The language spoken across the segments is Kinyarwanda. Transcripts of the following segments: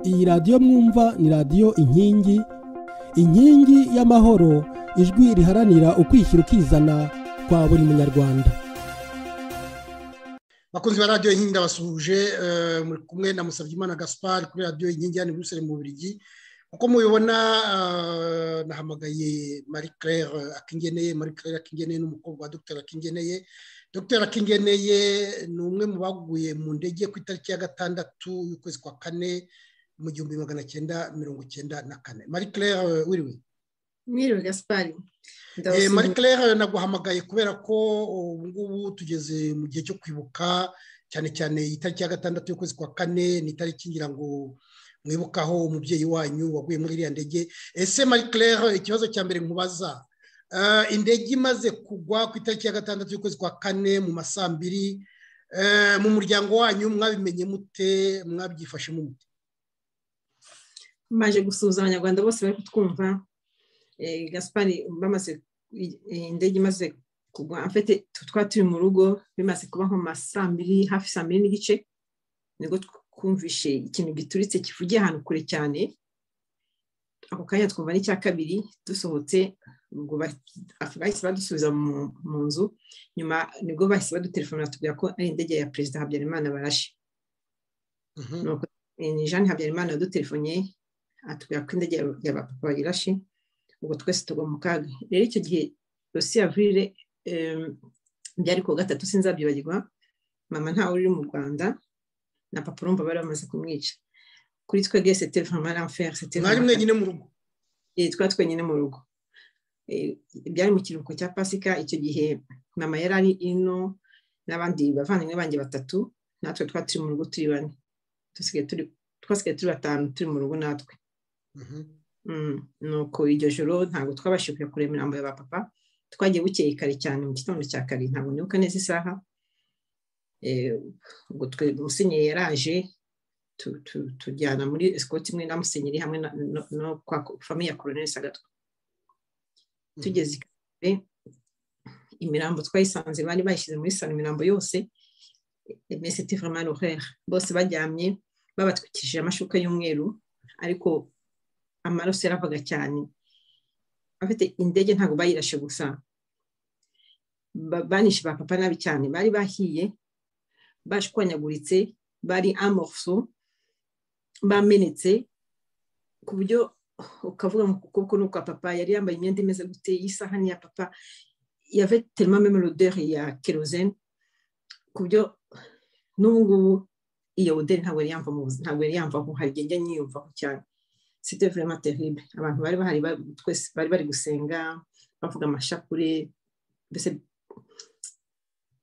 iyi radiyo mwumva ni radiyo inkingi inkingi y'amahoro ijwi riharanira ukwishyira ukizana kwa buri munyarwanda bakunzi ba radiyo inkingi ndabasuhuje muri kumwe na musabyimana gaspari kuri radiyo inkingi hano i mu Bubiligi uko mubibona nahamagaye marie claire akingeneye marie claire akingeneye n'umukobwa wa dr akingeneye dr akingeneye ni umwe mu baguye mu ndege ku itariki ya gatandatu y'ukwezi kwa kane mu gihumbi magana cyenda mirongo icyenda na kane marie claire wiriwe mwiriwe gaspari marie claire naguhamagaye kubera ko ubu ngubu tugeze mu gihe cyo kwibuka cyane cyane itariki ya gatandatu y'ukwezi kwa kane ni itariki ngira ngo mwibukaho umubyeyi wanyu waguye muri iriya ndege ese marie claire ikibazo cya mbere mubaza indege imaze kugwa ku itariki ya gatandatu y'ukwezi kwa kane mu masambiri mu muryango wanyu mwabimenye mute mwabyifashe mute maje gusuhuza abanyarwanda bose bari kutwumva gaspari bamaze indege imaze kugwa afite twari turi mu rugo bimaze kuba nko mu masambiri hafi saa mbiri n'igice nibwo twumvishe ikintu gituritse kivugiye ahantu kure cyane ako kanya twumva n'icya kabiri dusohotse ubwo bahise badusubiza mu nzu nyuma nibwo bahise badutelefona batubwira ko ari indege ya perezida habyarimana barashe ni jeanne habyarimana yadutelefonnye atubwira ko indege ya papa irashe ubwo twese tugwa mu kaga rero icyo gihe rosi avrire byari ku gatatu sinzabyibagirwa mama ntawe uri mu rwanda na papa urumva bari bamaze kumwica kuri twebwe sete vama ramferi sete mwari mwenyine mu rugo yitwa twenyine mu rugo byari mu kiruhuko cya pasika icyo gihe mama yari ari ino n'abandi bavandimwe banjye batatu natwe twari turi mu rugo turi bane dusigaye turi twasigaye turi batanu turi mu rugo natwe nuko iryo joro ntabwo twabashije kujya kureba imirambo ya ba papa twagiye bukeye kare cyane mu gitondo cya kare ntabwo nibuka neza isaha ubwo musenyeri yaraje tujyana muri esikoti imwe na musenyeri hamwe no kwa famiye ya koroneri sagatwa tugeze i kanombe imirambo twayisanze bari bayishyize muri salo imirambo yose mesiti vamani orere bose bajyamye babatwikije amashuka y'umweru ariko amaraso yaravaga cyane bafite indege ntabwo bayirashe gusa banishe ba papa nabi cyane bari bahiye bashwanyaguritse bari amorso bamenetse ku buryo ukavuga ngo ukuboko ni ukwa papa yari yambaye imyenda imeze gute y'isahani ya papa yave telma memeloderi ya kerozene ku buryo n'ubu ngubu iyo oderi ntabwo yari yamva mu buzima ntabwo yari yamva aho hari igihe nyiyumvaho cyane site vurema terrible abantu bari bahari twese bari bari gusenga bavuga amashapure mbese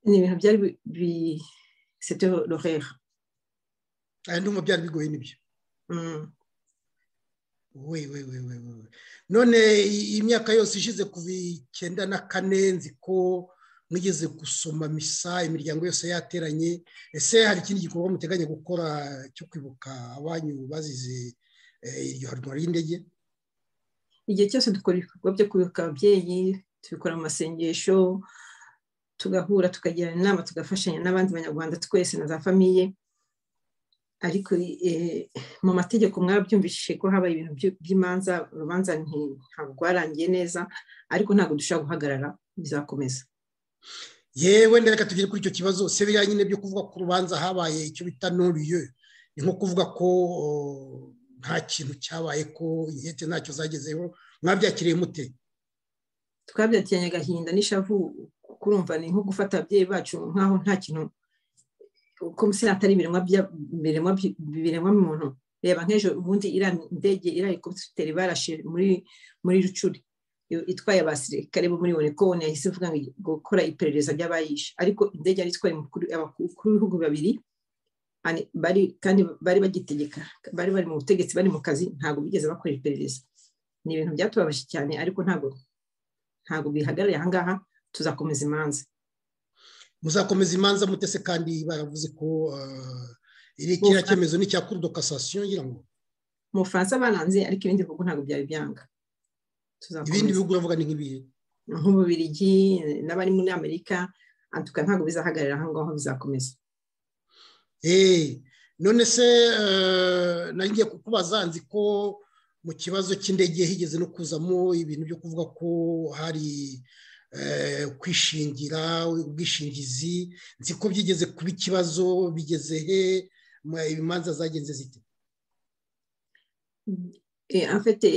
ni ibintu byari bi sete rorera aya ndumva byari bigoye nibyo we we we we none imyaka yose ishize kuva icyenda na kane nzi ko mwigeze gusoma misa imiryango yose yateranye ese hari ikindi gikorwa muteganya gukora cyo kwibuka abanyu bazize iryo harwa ry'indege igihe cyose dukora ibikorwa byo kwibuka ababyeyi tubikora mu masengesho tugahura tukagirana inama tugafashanya n'abandi banyarwanda twese na za famiye ariko mu mategeko mwarabyumvishije ko habaye ibintu by'imanza urubanza ntabwo rwarangiye neza ariko ntabwo dushobora guhagarara bizakomeza yewe reka tugere kuri icyo kibazo se biriya nyine byo kuvuga ko urubanza habaye icyo bita nuriyo ni nko kuvuga ko nta kintu cyabaye ko inkete ntacyo zagezeho mwabyakiriye mute twabyakiranye agahinda n'ishavu kurumva ni nko gufata ababyeyi bacu nk'aho nta kintu komiseri atari ibiremwa muntu reba nk'ejo ubundi iriya ndege iriya helikopiteri barashe muri rucuri itwaye abasirikare bo muri onekoni yahise ivuga ngo gukora iperereza ry'abayishe ariko indege yari itwaye abakuru b'ibihugu babiri bari kandi bari bagitegeka bari bari mu butegetsi bari mu kazi ntabwo bigeze bakora iperereza ni ibintu byatubabaje cyane ariko ntabwo ntabwo bihagarariye aha ngaha tuzakomeza imanza muzakomeza imanza mutese kandi baravuze ko iri kiriya cyemezo ni icya kuri dokasasiyo ngira ngo mu bufaransa baranze ariko ibindi bihugu ntabwo byari byanga ibindi bihugu uravuga ni nk'ibihe nk'ububirigi n'abari muri amerika antuka ntabwo bizahagarara aho ngaho bizakomeza none se ngiye kukubaza nzi ko mu kibazo cy'indege higeze no kuzamo ibintu byo kuvuga ko hari kwishingira ubwishingizi nzi ko byigeze kuba ikibazo bigeze he ibimanza zagenze zite afite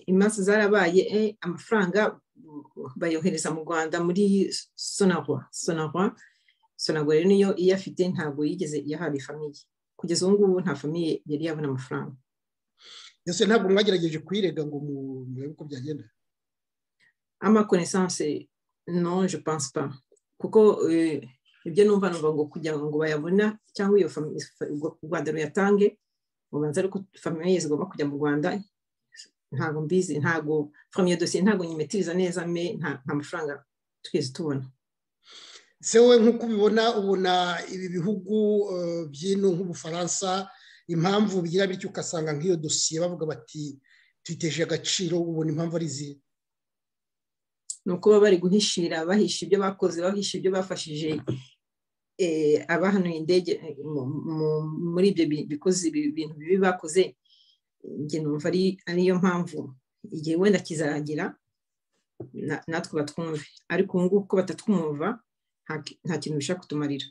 imanza zarabaye amafaranga bayohereza mu rwanda muri sonarwa sonarwa sonarwa rero niyo iyafite ntabwo yigeze iyahabwa famiye kugeza ubu ngubu nta famiye yari yabona amafaranga ndetse ntabwo mwagerageje kuyirega ngo murebe uko byagenda à ma connaissance non je pense pas kuko ibyo numva numva ngo kugira ngo bayabona cyangwa iyo u rwanda ruyatange ubanza ariko famiye zigomba kujya mu rwanda ntabwo mbizi ntabwo famiye dosiye ntabwo nyimetiriza neza me nta mafaranga twese tubona se wowe nk'uko ubibona ubona ibi bihugu by'ino nk'ubufaransa impamvu bigira bityo ugasanga nk'iyo dosiye bavuga bati tuyiteje agaciro ubona impamvu ari izihe ni uko baba bari guhishira bahisha ibyo bakoze bahisha ibyo bafashije abahanuye indege muri ibyo bikoze bintu bibi bakoze njye numva ariyo mpamvu igihe wenda kizagira natwe batwumve ariko ubu ngubu ko batatwumva nta kintu bishobora kutumarira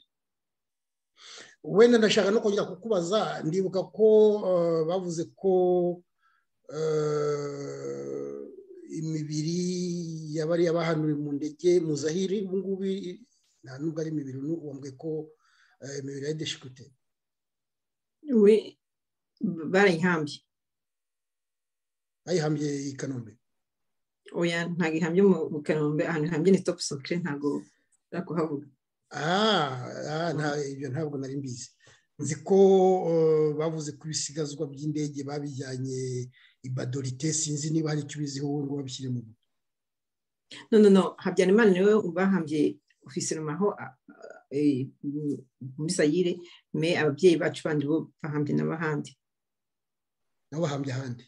wenda ndashaka no kongera kukubaza ndibuka ko bavuze ko imibiri yabariya bahanuriwe mu ndege mu zahiri ubu ngubu nta nubwo ari imibiri wambwe ko imibiri ya deshikute we barayihambye bayihambye i kanombe oya ntabwo ihambye mu kanombe ahantu ihambye ni topu sokire ntabwo kuhavuga ibyo ntabwo nari mbizi nzi ko bavuze ko ibisigazwa by'indege babijyanye ibadorite sinzi niba hari icyo ubiziho ngo babishyire mu rugo no no no habyarimana niwe bahambye ofisiromaho muri sayire me ababyeyi bacu bandi bo bahambye n'abahandi nabo bahambye ahandi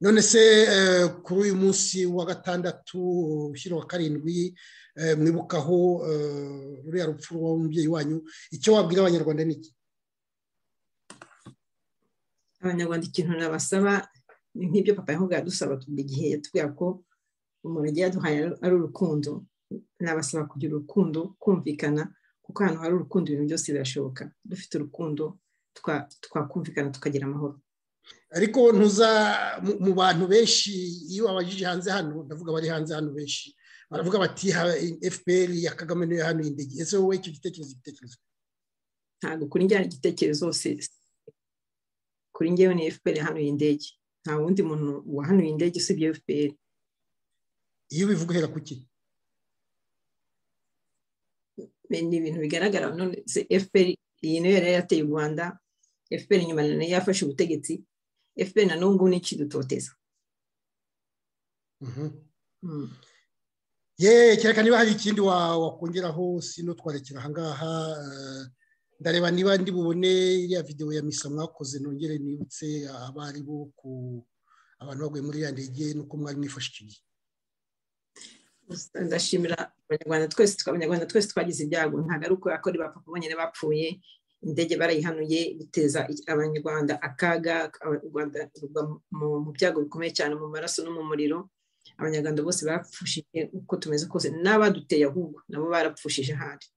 none se kuri uyu munsi wa gatandatu ushyira wa karindwi mwibukaho ruriya rupfu rw'umubyeyi wanyu icyo wabwira abanyarwanda ni iki abanyarwanda ikintu nabasaba nk'ibyo papa yahoga yadusaba igihe yatubwira ko umuntu agiye yaduhaye ari urukundo nabasaba kugira urukundo kumvikana kuko ahantu hari urukundo ibintu byose birashoboka dufite urukundo twakumvikana tukagira amahoro ariko ntuza mu bantu benshi iyo abajije hanze hano ndavuga abari hanze hano benshi baravuga bati fpr ya kagame niyo hano indege ese wowe icyo gitekerezo igitekerezo ntabwo kuri njyana igitekerezo kuri ngewe ni fpr yahanuye indege nta wundi muntu wahanuye indege usibye fpr iyo ubivuga uhera ku kuki ni ibintu bigaragara none fpr iyi niyo yari yateye u rwanda fpr nyuma nayo yafashe ubutegetsi fpr na n'ubu ngubu ni ikidutoteza yeee kereka niba hari ikindi wakongeraho sino twarekera ahangaha ndareba niba ndi bubone iriya videwo ya misa mwakoze nongere nibutse abari bo ku abantu baguye muri iriya ndege nuko mwari mwifashe icyo gihe ndashimira abanyarwanda twese abanyarwanda twese twagize ibyago ntabwo ari uko yakora ibapapa bonyine bapfuye indege barayihanuye biteza abanyarwanda akaga u rwanda mu byago bikomeye cyane mu maraso no mu muriro abanyarwanda bose barapfushije uko tumeze kose n'abaduteye ahubwo nabo barapfushije ahandi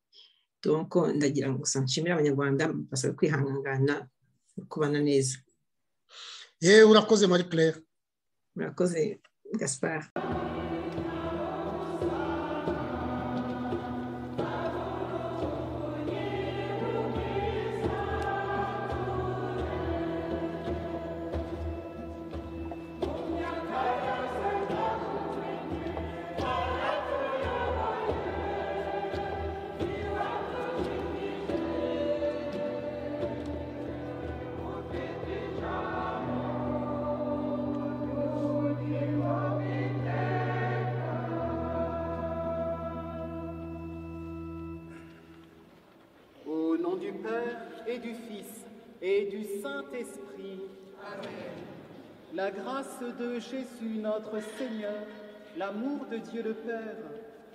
donko ndagira ngo gusa nshimire abanyarwanda basaba kwihangana kubana neza yewe urakoze marie claire urakoze gaspard la grâce de Jésus notre Seigneur, l'amour de Dieu le Père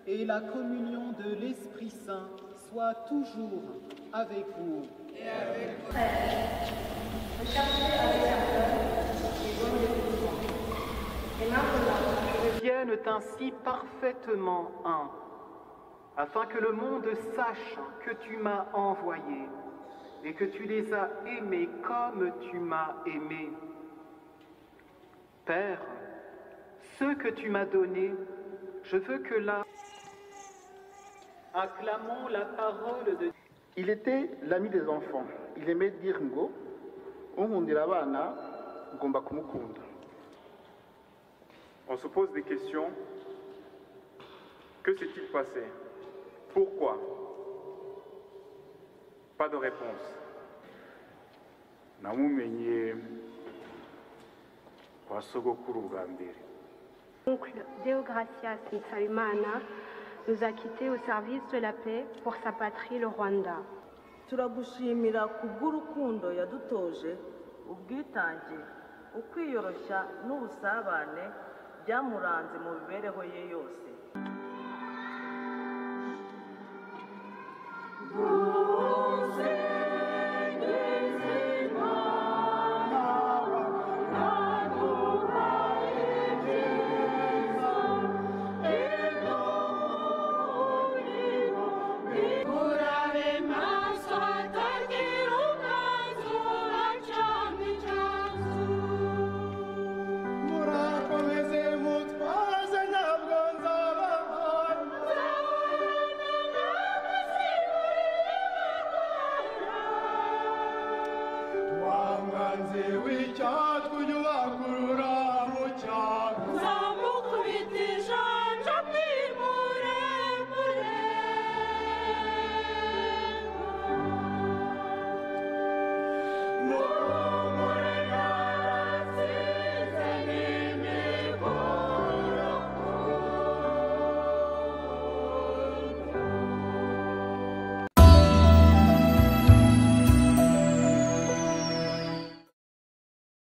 et la communion de l'Esprit Saint soient toujours avec vous. deviennent ainsi parfaitement un, afin que le monde sache que tu m'as envoyé et que tu les as aimés comme tu m'as aimé. Père, ceux que tu m'as donnés, je veux que là... Acclamons la parole de Il était l'ami des enfants. Il aimait dire ngo, unkundira abana, ugomba kumukunda. On se pose des questions. Que s'est-il passé Pourquoi Pas de réponse. namumenye kwa sogokuru bwa mbere Oncle Déogracias Nsabimana nous a quittés au service de la paix pour sa patrie, le Rwanda. turagushimira kubw'urukundo yadutoje ubwitange ukwiyoroshya n'ubusabane byamuranze mu mibereho ye yose Rwanda,